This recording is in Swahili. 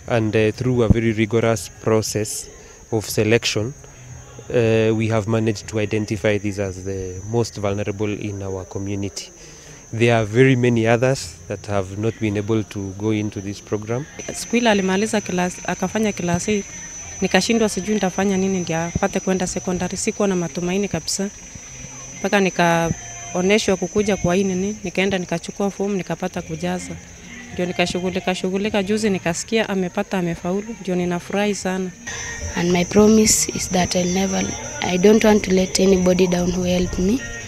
and uh, through a very rigorous process of selection uh, we have managed to identify these as the most vulnerable in our community. There are very many others that have not been able to go into this program. Siku ile alimaliza class, akafanya klasi, nikashindwa sijui nitafanya nini ndio apate kwenda sekondari. Sikuwa na matumaini kabisa, mpaka nikaoneshwa kukuja kwa hii nini, nikaenda nikachukua fomu nikapata kujaza, ndio nikashughulika shughulika. Juzi nikasikia amepata amefaulu, ndio ninafurahi sana. and my promise is that I'll never I don't want to let anybody down who helped me